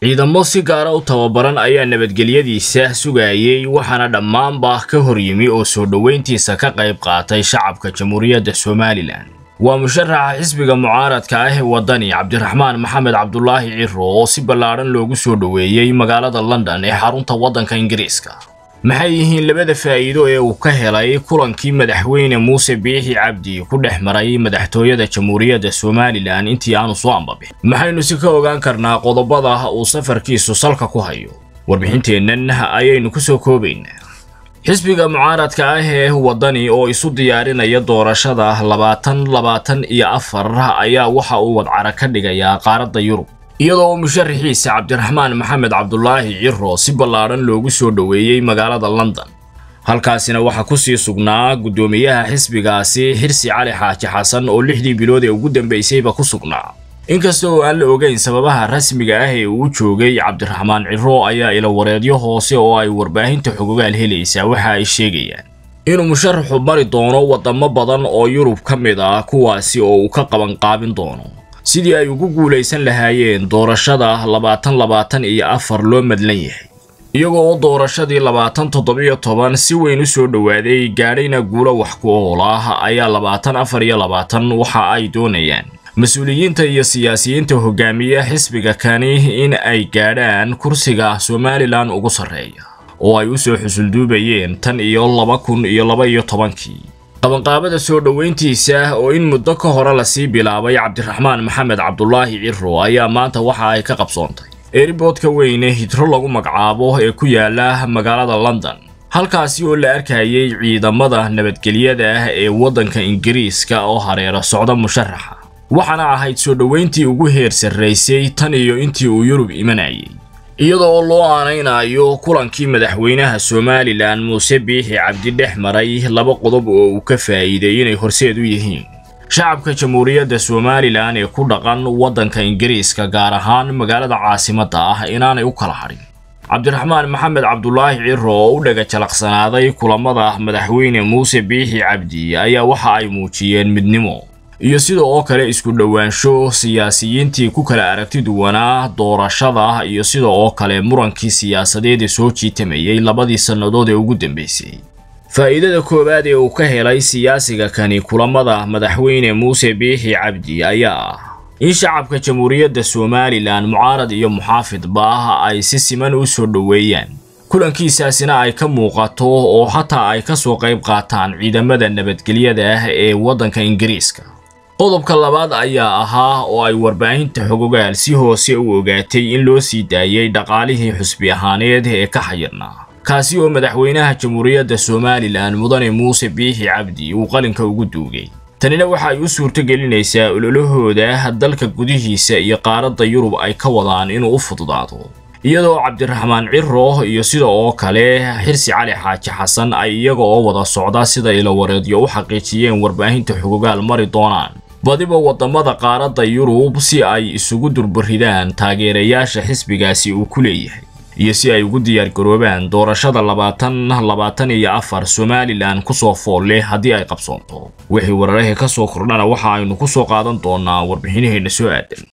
ciidamo si gaara u tababaran ayaa nabadgelyadiisa sugayay waxaana dhammaanba ka hor yimi oo soo dhoweyntiisa ka qayb qaatay shacabka jamhuuriyadda somalilan waa musharaxa xisbiga mucaaradka ah ee waddani cabdiraxmaan maxamed cabdulaahi ciro oo si ballaadhan loogu soo dhoweeyey magaalada london ee xarunta waddanka ingiriiska maxay yihiin labada faa'iido ee uu ka helay kulankii madaxweyne muuse biixi cabdi ku dhex maray madaxtooyada jamhuuriyadda somalilan intii aanu soo ambabixin maxaynu si ka ogaan karnaa qodobada uu safarkiisu salka ku hayo warbixinteennan ayaynu ku soo koobaynaa xisbiga mucaaradka ah ee waddani oo isu diyaarinaya doorashada labaatan labaatan iyo afar ayaa waxa uu wadcara ka dhigayaa qaaradda yurub iyadoo musharaxiisa cabdiraxmaan maxamed cabdulaahi ciro si ballaadhan loogu soo dhoweeyey magaalada london halkaasina waxaa kusii sugnaa guddoomiyaha xisbigaasi xirsi cali xaaji xasan oo lixdii bilood ee ugu dambaysayba ku sugnaa inkasta oo aan la ogeyn sababaha rasmiga ah ee uu joogay cabdiraxmaan ciro ayaa ilawareedyo hoose oo ay warbaahinta xogogaal helaysaa waxa ay sheegayaan inuu musharaxu mari doono waddamo badan oo yurub ka mid ah kuwaasi oo uu ka qabanqaabin doono sidii ay ugu guulaysan lahaayeen doorashada labaatan labaatan iyo afar loo madlan yahay iyagoo oo doorashadii labaatan toddobiyo toban si weyn u soo dhowaaday gaadhayna guulo wax ku ool ah ayaa labaatan afar iyo labaatan waxa ay doonayaan mas-uuliyiinta iyo siyaasiyiinta hogaamiya xisbiga kani in ay gaadhaan kursiga somalilan ugu sarreeya oo ay u soo xusulduubayeen tan iyo laba kun iyo laba iyo tobankii qabanqaabada soo dhoweyntiisa oo in muddo ka hore lasii bilaabay cabdiraxmaan maxamed cabdulaahi ciro ayaa maanta waxa ay ka qabsoontay eeriboodka weyne hidro lagu magacaabo ee ku yaala magaalada london halkaasi oo la arkayay ciidamada nabadgelyada ah ee waddanka ingiriiska oo hareero socda musharaxa waxaana ahayd soo dhoweyntii ugu heer sarraysay tan iyo intii uu yurub imanayay iyadoo loo aanaynayo kulankii madaxweynaha somalilan muuse biixi cabdi dhex maray laba qodob oo uu ka faa'iiday inay horseed u yihiin shacabka jamhuuriyadda somalilan ee ku dhaqan waddanka ingiriiska gaar ahaan magaalada caasimadda ah inaanay u kala hadhin cabdiraxmaan maxamed cabdulaahi ciro oo u dhaga jalaqsanaaday kulamada madaxweyne muuse biixi cabdi ayaa waxa ay muujiyeen midnimo iyo sida oo kale isku dhowaansho siyaasiyiintii ku kala aragti duwanaa doorashada iyo sida oo kale murankii siyaasadeed ee soo jiitamayay labadii sannadood ee ugu dambaysay faa'iidada koowaad ee uu ka helay siyaasiga kani kulamada madaxweyne muuse biixi cabdi ayaa ah in shacabka jamhuuriyadda somalilan mucaarad iyo muxaafidba ay si siman u soo dhoweeyaan kulankiisaasina ay ka muuqato oo xataa ay ka soo qayb qaataan ciidamada nabadgelyada ah ee waddanka ingiriiska qodobka labaad ayaa ahaa oo ay warbaahinta xogogaal si hoose u ogaatay in loo sii daayay dhaqaalihii xusbi ahaaneed ee ka xayirnaa kaasi oo madaxweynaha jamhuuriyadda somalilan mudane muuse biixi cabdi uu qalinka ugu duugay tanina waxa ay u suurto gelinaysaa ololahooda dalka gudihiisa iyo qaaradda yurub ay ka wadaan inuu u fududaado iyadoo cabdiraxmaan ciro iyo sida oo kale xirsi cali xaaji xasan ay iyaga oo wada socda sida ilawareedyo u xaqiijiyeen warbaahinta xogogaal mari doonaan badiba waddamada qaaradda yurub si ay isugu durbaridaan taageerayaasha xisbigaasi uu ku leeyahay iyo si ay ugu diyaargaroobaan doorashada labaatan labaatan iyo afar somalilan kusoo fool leh haddii ay qabsoonto wixii wararahii ka soo kordhana waxa aynu ku soo qaadan doonaa warbixinaheenna soo aadan